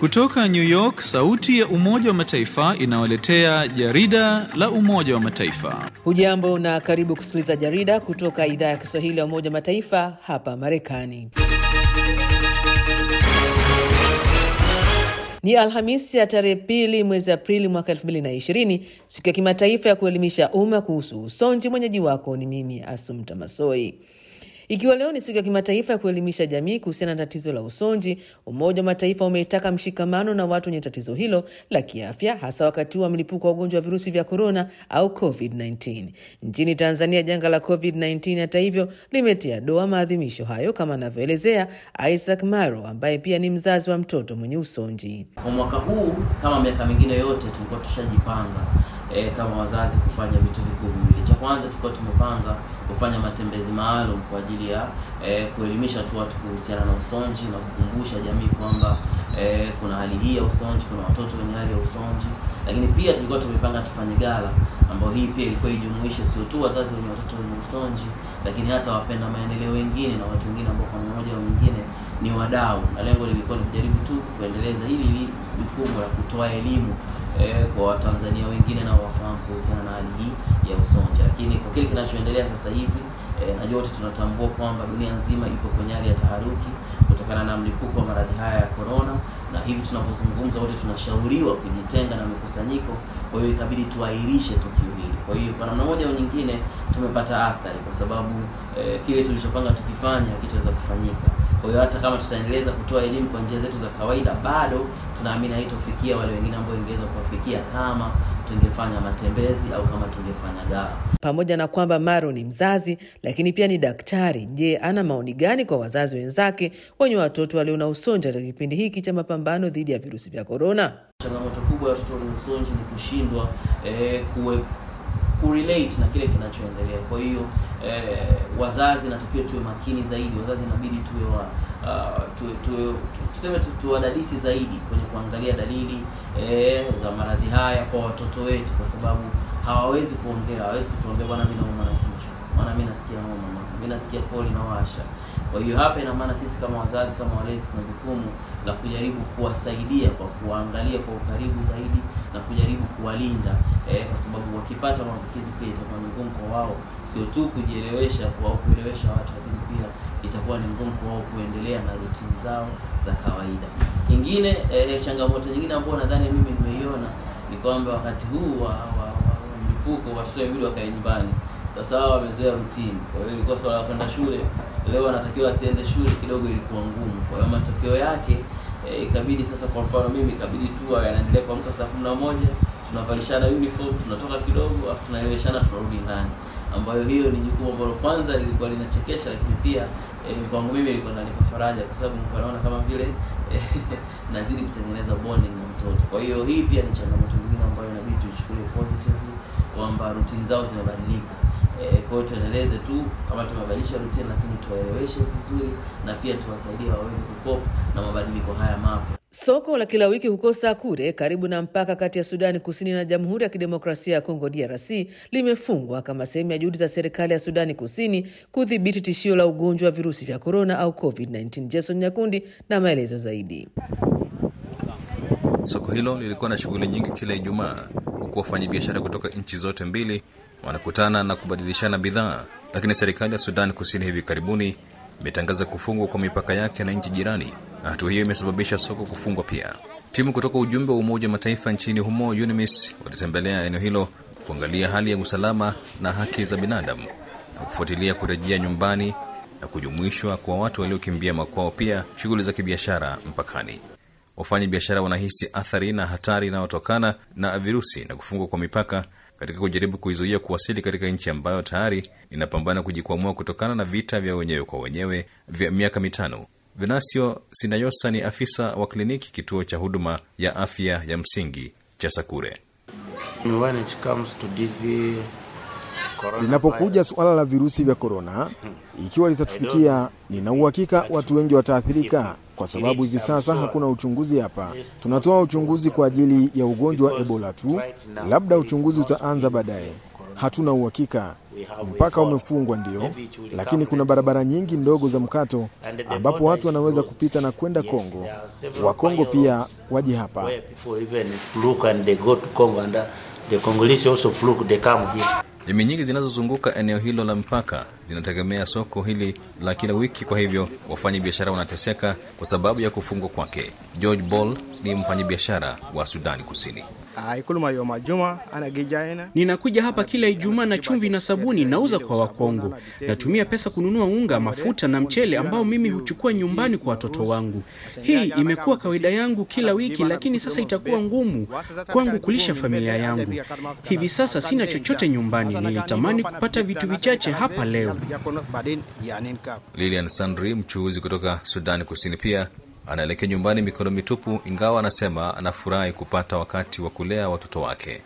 Kutoka New York, sauti ya Umoja wa Mataifa inawaletea jarida la Umoja wa Mataifa. Hujambo na karibu kusikiliza jarida kutoka idhaa ya Kiswahili ya Umoja wa Mataifa hapa Marekani. Ni Alhamisi ya tarehe pili mwezi Aprili mwaka 2020, siku ya kimataifa ya kuelimisha umma kuhusu usonji. Mwenyeji wako ni mimi Asumta Masoi. Ikiwa leo ni siku ya kimataifa ya kuelimisha jamii kuhusiana na tatizo la usonji, Umoja wa Mataifa umeitaka mshikamano na watu wenye tatizo hilo la kiafya, hasa wakati wa mlipuko wa ugonjwa wa virusi vya korona au COVID-19. Nchini Tanzania, janga la COVID-19 hata hivyo limetia doa maadhimisho hayo, kama anavyoelezea Isaac Maro ambaye pia ni mzazi wa mtoto mwenye usonji. Kwa mwaka huu kama miaka mingine yote tulikuwa tushajipanga e, kama wazazi kufanya vitu vikuu viwili. Cha kwanza tulikuwa tumepanga kufanya matembezi maalum kwa ajili ya e, kuelimisha tu watu kuhusiana na usonji na kukumbusha jamii kwamba e, kuna hali hii ya usonji, kuna watoto wenye hali ya usonji. Lakini pia tulikuwa tumepanga tufanye gala ambayo hii pia ilikuwa ijumuishe sio tu wazazi wenye watoto wenye usonji, lakini hata wapenda maendeleo wengine na watu wengine ambao kwa mmoja au mwingine ni wadau, na lengo lilikuwa ni kujaribu tu kuendeleza hili jukumu la kutoa elimu eh, kwa Watanzania wengine na wafahamu kuhusiana na hali hii ya usonji. Lakini kwa kile kinachoendelea sasa hivi eh, najua wote tunatambua kwamba dunia nzima iko kwenye hali ya taharuki kutokana na mlipuko wa maradhi haya ya corona, na hivi tunapozungumza wote tunashauriwa kujitenga na mikusanyiko. Kwa hiyo ikabidi tuahirishe tukio hili. Kwa hiyo kwa namna moja au nyingine tumepata athari, kwa sababu eh, kile tulichopanga tukifanya hakitaweza kufanyika. Kwa hiyo hata kama tutaendeleza kutoa elimu kwa njia zetu za kawaida, bado tunaamini haitofikia wale wengine ambao ingeweza kuwafikia kama tungefanya matembezi au kama tungefanya gala. Pamoja na kwamba Maro ni mzazi, lakini pia ni daktari. Je, ana maoni gani kwa wazazi wenzake wenye watoto walio na usonji katika kipindi hiki cha mapambano dhidi ya virusi vya korona? Changamoto kubwa ya watoto wenye usonji ni kushindwa eh, kuwe kurelate na kile kinachoendelea. Kwa hiyo eh, wazazi natakiwa tuwe makini zaidi. Wazazi inabidi tuwe wa uh, tuwe, tuwe, tuseme tu, tuwadadisi zaidi kwenye kuangalia dalili eh, za maradhi haya kwa watoto wetu, kwa sababu hawawezi kuongea, hawawezi kutuambia bwana, mimi nauma na kichwa, bwana, mimi nasikia homa, mimi nasikia koli na washa. Kwa hiyo hapa ina maana sisi kama wazazi, kama walezi, tuna jukumu la kujaribu kuwasaidia kwa kuwaangalia kwa ukaribu zaidi na kujaribu kuwalinda eh, kwa sababu wakipata maambukizi pia itakuwa ni ngumu kwa wao sio tu kujielewesha kwa kuelewesha watu, lakini pia itakuwa ni ngumu kwa wao kuendelea na rutini zao za kawaida. Kingine eh, changamoto nyingine ambayo nadhani mimi nimeiona ni kwamba wakati huu wa, wa, wa mlipuko watoto wawili wakae nyumbani. Sasa wao wamezoea rutini, kwa hiyo ilikuwa swala la kwenda shule, leo anatakiwa asiende shule, kidogo ilikuwa ngumu. Kwa hiyo matokeo yake eh, ikabidi sasa, kwa mfano mimi ikabidi tu anaendelea kuamka saa kumi na moja tunavalishana uniform, tunatoka kidogo, afu tunaeleweshana, tunarudi ndani, ambayo hiyo ni jukumu ambalo kwanza lilikuwa linachekesha, lakini pia eh, kwangu mimi ilikuwa inanipa faraja, kwa sababu nilikuwa naona kama vile eh, nazidi kutengeneza bonding na mtoto. Kwa hiyo hii pia ni changamoto nyingine ambayo inabidi tuichukulie positively kwamba routine zao zimebadilika. Eh, kwa hiyo tuendeleze tu kama tumebadilisha routine, lakini tuwaeleweshe vizuri na pia tuwasaidie waweze kukopa na mabadiliko haya mapya. Soko la kila wiki huko Sakure karibu na mpaka kati ya Sudani Kusini na Jamhuri ya Kidemokrasia ya Kongo DRC limefungwa kama sehemu ya juhudi za serikali ya Sudani Kusini kudhibiti tishio la ugonjwa wa virusi vya korona au COVID-19. Jason Nyakundi na maelezo zaidi. Soko hilo lilikuwa na shughuli nyingi kila Ijumaa, huku wafanyabiashara kutoka nchi zote mbili wanakutana na kubadilishana bidhaa, lakini serikali ya Sudani Kusini hivi karibuni imetangaza kufungwa kwa mipaka yake na nchi jirani, na hatua hiyo imesababisha soko kufungwa pia. Timu kutoka ujumbe wa Umoja wa Mataifa nchini humo UNMISS walitembelea eneo hilo kuangalia hali ya usalama na haki za binadamu na kufuatilia kurejea nyumbani na kujumuishwa kwa watu waliokimbia makwao, pia shughuli za kibiashara mpakani. Wafanya biashara wanahisi athari na hatari inayotokana na virusi na kufungwa kwa mipaka katika kujaribu kuizuia kuwasili katika nchi ambayo tayari inapambana kujikwamua kutokana na vita vya wenyewe kwa wenyewe vya miaka mitano. Venasio Sinayosa ni afisa wa kliniki kituo cha huduma ya afya ya msingi cha Sakure. Linapokuja suala la virusi vya korona, ikiwa litatufikia, nina uhakika watu wengi wataathirika, kwa sababu hivi sasa hakuna uchunguzi hapa. Tunatoa uchunguzi kwa ajili ya ugonjwa wa Ebola tu, labda uchunguzi utaanza baadaye. hatuna uhakika. Mpaka umefungwa ndio, lakini kuna barabara nyingi ndogo za mkato ambapo watu wanaweza kupita na kwenda Kongo. Wakongo pia waje hapa. where people even fluke and they go to Congo and uh, the Congolese also fluke, they come here. Jamii nyingi zinazozunguka eneo hilo la mpaka zinategemea soko hili la kila wiki, kwa hivyo wafanya biashara wanateseka kwa sababu ya kufungwa kwake. George Ball ni mfanyabiashara wa Sudani Kusini. Ninakuja hapa kila Ijumaa na chumvi na sabuni nauza kwa Wakongo. Natumia pesa kununua unga, mafuta na mchele ambao mimi huchukua nyumbani kwa watoto wangu. Hii imekuwa kawaida yangu kila wiki, lakini sasa itakuwa ngumu kwangu kulisha familia yangu. Hivi sasa sina chochote nyumbani. Nilitamani kupata vitu vichache hapa leo. Lilian Sandri, mchuuzi kutoka Sudani Kusini, pia anaelekea nyumbani mikono mitupu, ingawa anasema anafurahi kupata wakati wa kulea watoto wake.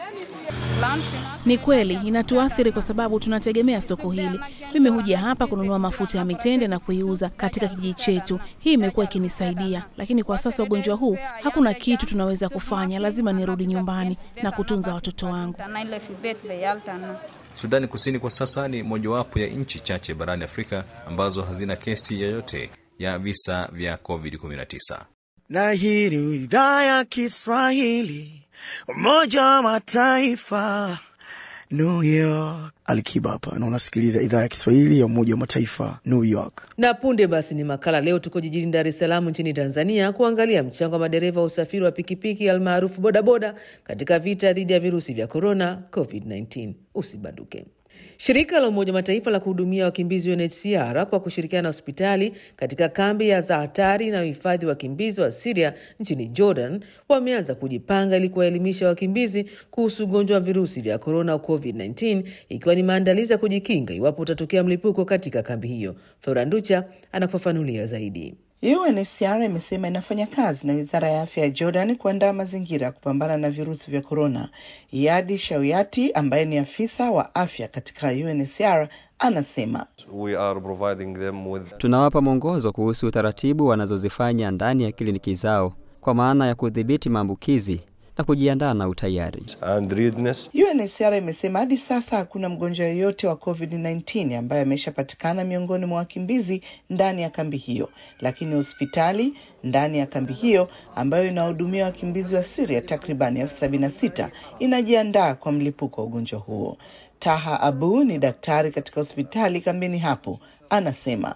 Ni kweli inatuathiri kwa sababu tunategemea soko hili. Mimi huja hapa kununua mafuta ya mitende na kuiuza katika kijiji chetu. Hii imekuwa ikinisaidia, lakini kwa sasa ugonjwa huu, hakuna kitu tunaweza kufanya. Lazima nirudi nyumbani na kutunza watoto wangu. Sudani Kusini kwa sasa ni mojawapo ya nchi chache barani Afrika ambazo hazina kesi yoyote ya visa vya COVID-19. na hii ni idhaa ya Kiswahili Umoja wa Mataifa New York. Alikiba hapa na unasikiliza idhaa ya Kiswahili ya Umoja wa Mataifa New York. Na punde basi ni makala. Leo tuko jijini Dar es Salaam nchini Tanzania kuangalia mchango wa madereva wa usafiri wa pikipiki almaarufu bodaboda katika vita dhidi ya virusi vya korona COVID-19. Usibanduke. Shirika la Umoja wa Mataifa la kuhudumia wakimbizi UNHCR kwa kushirikiana na hospitali katika kambi ya Zaatari na uhifadhi wa wakimbizi wa Siria nchini Jordan wameanza kujipanga ili kuwaelimisha wakimbizi kuhusu ugonjwa wa virusi vya korona au COVID-19 ikiwa ni maandalizi ya kujikinga iwapo utatokea mlipuko katika kambi hiyo. Feuranducha anakufafanulia zaidi. UNHCR imesema inafanya kazi na wizara ya afya ya Jordan kuandaa mazingira ya kupambana na virusi vya korona. Yadi Shauyati ambaye ni afisa wa afya katika UNHCR anasema We are providing them with... tunawapa mwongozo kuhusu taratibu wanazozifanya ndani ya kliniki zao kwa maana ya kudhibiti maambukizi na kujiandaa na utayari. and readiness. UNHCR imesema hadi sasa hakuna mgonjwa yoyote wa COVID-19 ambaye ameshapatikana miongoni mwa wakimbizi ndani ya kambi hiyo, lakini hospitali ndani ya kambi hiyo ambayo inahudumia wakimbizi wa Syria takriban elfu sabini na sita inajiandaa kwa mlipuko wa ugonjwa huo. Taha Abu ni daktari katika hospitali kambini hapo, anasema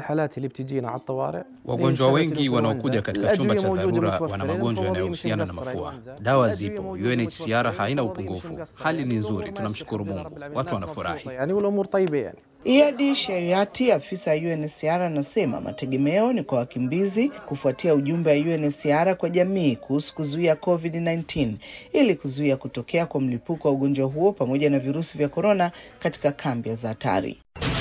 Wagonjwa wengi wanaokuja katika chumba cha dharura wana magonjwa yanayohusiana na mafua. Dawa zipo, UNHCR haina upungufu. Hali ni nzuri, tunamshukuru Mungu, watu wanafurahi. Iyadi Sheriati, afisa wa UNHCR, anasema mategemeo ni kwa wakimbizi kufuatia ujumbe wa UNHCR kwa jamii kuhusu kuzuia COVID-19 ili kuzuia kutokea kwa mlipuko wa ugonjwa huo pamoja na virusi vya korona katika kambi ya Zaatari.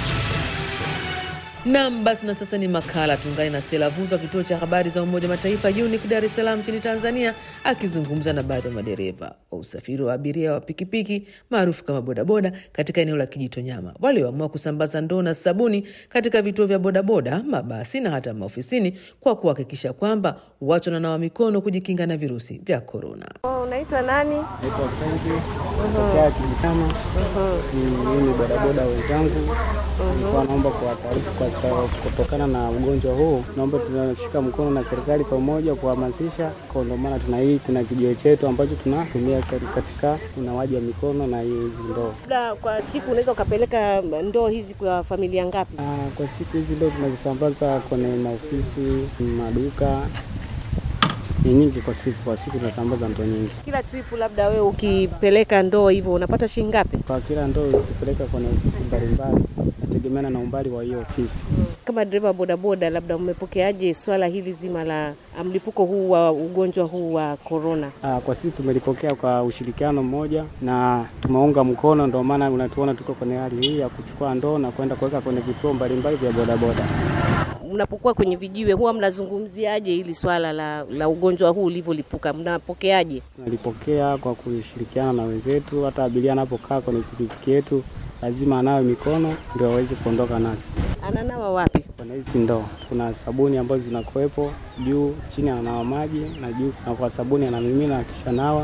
Nam basi, na sasa ni makala. Tuungane na Stella Vuzo wa kituo cha habari za Umoja wa Mataifa UNIC Dar es Salaam nchini Tanzania, akizungumza na baadhi ya madereva wa usafiri wa abiria wa pikipiki maarufu kama bodaboda katika eneo la Kijitonyama walioamua kusambaza ndoo na sabuni katika vituo vya bodaboda, mabasi na hata maofisini kwa kuhakikisha kwamba watu wananawa mikono kujikinga na virusi vya korona. Unaitwa nani? Naitwa Frenki kutokea Kijitama. Mimi ni bodaboda wenzangu, nilikuwa naomba kuwataarifu kwa kutokana na ugonjwa huu, naomba tunashika mkono na serikali pamoja kuhamasisha, kwa ndio maana tuna hii kuna kijio chetu ambacho tunatumia katika unawaji wa mikono na hizi ndoo. Labda kwa siku unaweza ukapeleka ndoo hizi kwa familia ngapi? Ah, kwa siku hizi ndoo tunazisambaza kwenye maofisi, maduka ni nyingi kwa siku. Kwa siku tunasambaza ndoo nyingi. Kila trip labda wewe ukipeleka ndoo hivyo unapata shilingi ngapi? Kwa kila ndoo ukipeleka kwenye ofisi mbalimbali, nategemeana na umbali wa hiyo ofisi. Kama dereva bodaboda, labda umepokeaje swala hili zima la mlipuko huu wa ugonjwa huu wa korona? Ah, kwa sisi tumelipokea kwa ushirikiano mmoja na tumeunga mkono, ndio maana unatuona tuko kwenye hali hii ya kuchukua ndoo na kwenda kuweka kwenye vituo mbalimbali vya bodaboda. Mnapokuwa kwenye vijiwe huwa mnazungumziaje hili swala la, la ugonjwa huu ulivyolipuka? Mnapokeaje? Tunalipokea kwa kushirikiana na wenzetu. Hata abiria anapokaa kwenye pikipiki yetu lazima anawe mikono ndio aweze kuondoka nasi. Ananawa wapi? Kuna hizi ndoo, kuna sabuni ambazo zinakuwepo juu, chini ananawa maji na juu, na kwa sabuni anamimina, akisha nawa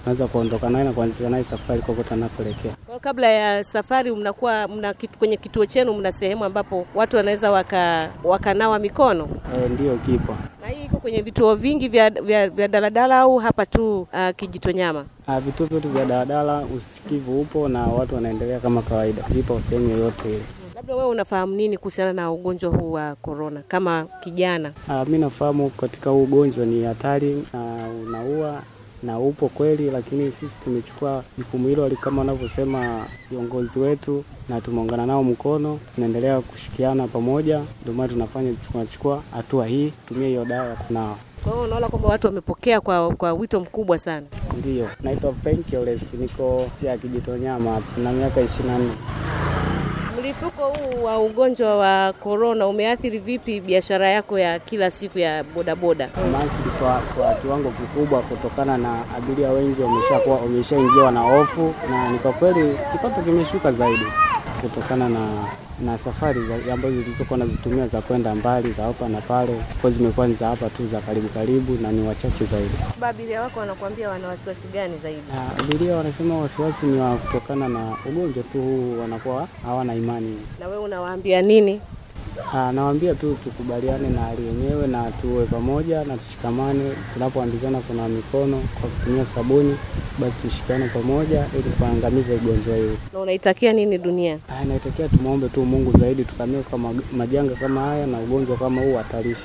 unaweza kuondoka naye na kuanzisha naye safari kokote anapoelekea. Kwa kabla ya safari mnakuwa mna kitu, kwenye kituo chenu mna sehemu ambapo watu wanaweza waka, wakanawa mikono E, ndiyo kipo na hii iko kwenye vituo vingi vya, vya, vya daladala au hapa tu uh, Kijitonyama? Ah, vituo vyote vya daladala usikivu upo na watu wanaendelea kama kawaida, zipo sehemu yoyote ile. Labda wewe unafahamu nini kuhusiana na ugonjwa huu wa korona kama kijana? Ah, mi nafahamu katika huu ugonjwa ni hatari na unaua na upo kweli, lakini sisi tumechukua jukumu hilo kama wanavyosema viongozi wetu, na tumeungana nao mkono, tunaendelea kushikiana pamoja, ndio maana tunafanya tunachukua hatua hii, tumia hiyo dawa ya kunawa. Kwa hiyo unaona kwamba watu wamepokea kwa, kwa wito mkubwa sana. Ndiyo, naitwa Frank Orest, niko sia Kijitonyama hapa na miaka ishirini na nne. Mlipuko huu wa ugonjwa wa korona umeathiri vipi biashara yako ya kila siku ya bodaboda? Umeathiri kwa, kwa kiwango kikubwa kutokana na abiria wengi wameshakuwa wameshaingiwa na hofu, na ni kwa kweli kipato kimeshuka zaidi kutokana na na safari za- ambazo zilizokuwa nazitumia za kwenda mbali za hapa na pale, kwa zimekuwa ni za hapa tu za karibu karibu na ni wachache zaidi. Abiria wako wanakuambia wana wasiwasi gani zaidi? Na abiria wanasema wasiwasi ni wa kutokana na ugonjwa tu huu, wanakuwa hawana imani. Na wewe unawaambia nini? Ah, nawaambia tu tukubaliane na hali yenyewe na tuwe pamoja na tushikamane. Tunapoambizana kuna mikono kwa kutumia sabuni, basi tushikane pamoja ili kuangamiza ugonjwa huu. Na unaitakia nini dunia? Ah, Inaitakia tumwombe tu Mungu zaidi tusamehe kwa mag- majanga kama haya na ugonjwa kama huu hatarishi.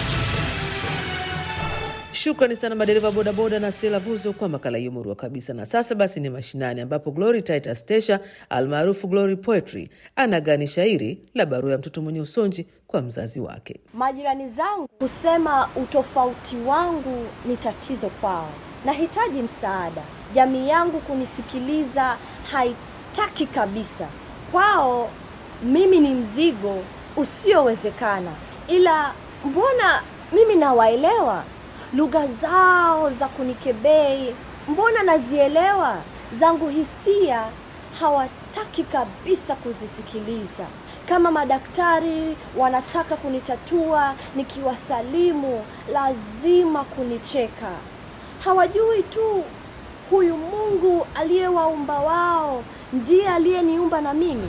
Shukrani sana madereva bodaboda na Stella Vuzo kwa makala hiyo murua kabisa. Na sasa basi ni mashinani, ambapo Glory Titus Tesha almaarufu Glory Poetry anagani shairi la barua ya mtoto mwenye usonji kwa mzazi wake. Majirani zangu husema utofauti wangu ni tatizo kwao. Nahitaji msaada. Jamii yangu kunisikiliza haitaki kabisa. Kwao mimi ni mzigo usiowezekana, ila mbona mimi nawaelewa lugha zao za kunikebei, mbona nazielewa. Zangu hisia hawataki kabisa kuzisikiliza. Kama madaktari wanataka kunitatua, nikiwasalimu lazima kunicheka. Hawajui tu huyu Mungu aliyewaumba wao ndiye aliyeniumba na mimi.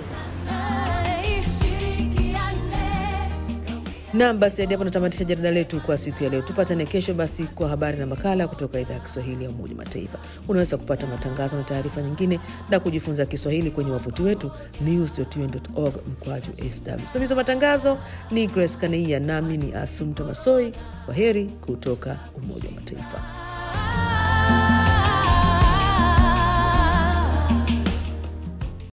Nam, basi hadi hapo natamatisha jarida letu kwa siku ya leo. Tupatane kesho basi kwa habari na makala kutoka idhaa ya Kiswahili ya Umoja wa Mataifa. Unaweza kupata matangazo na taarifa nyingine na kujifunza Kiswahili kwenye wavuti wetu news.un.org mkwaju sw. Msimamizi wa matangazo ni Grace Kaneia, nami ni Asumta Masoi. Kwa heri kutoka Umoja wa Mataifa.